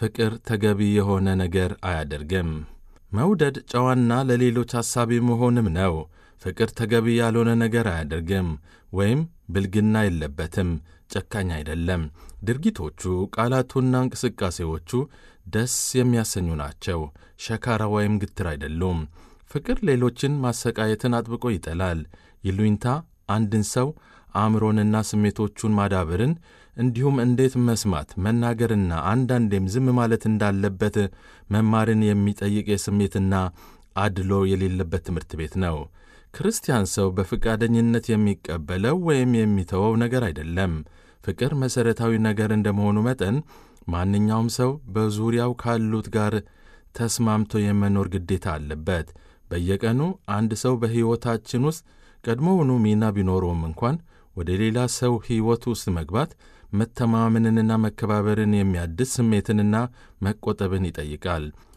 ፍቅር ተገቢ የሆነ ነገር አያደርግም። መውደድ ጨዋና ለሌሎች ሐሳቢ መሆንም ነው። ፍቅር ተገቢ ያልሆነ ነገር አያደርግም ወይም ብልግና የለበትም። ጨካኝ አይደለም። ድርጊቶቹ፣ ቃላቱና እንቅስቃሴዎቹ ደስ የሚያሰኙ ናቸው። ሸካራ ወይም ግትር አይደሉም። ፍቅር ሌሎችን ማሰቃየትን አጥብቆ ይጠላል። ይሉኝታ አንድን ሰው አእምሮንና ስሜቶቹን ማዳበርን እንዲሁም እንዴት መስማት መናገርና አንዳንዴም ዝም ማለት እንዳለበት መማርን የሚጠይቅ የስሜትና አድሎ የሌለበት ትምህርት ቤት ነው። ክርስቲያን ሰው በፈቃደኝነት የሚቀበለው ወይም የሚተወው ነገር አይደለም። ፍቅር መሠረታዊ ነገር እንደመሆኑ መጠን ማንኛውም ሰው በዙሪያው ካሉት ጋር ተስማምቶ የመኖር ግዴታ አለበት። በየቀኑ አንድ ሰው በሕይወታችን ውስጥ ቀድሞውኑ ሚና ቢኖረውም እንኳን ወደ ሌላ ሰው ሕይወት ውስጥ መግባት መተማመንንና መከባበርን የሚያድስ ስሜትንና መቆጠብን ይጠይቃል።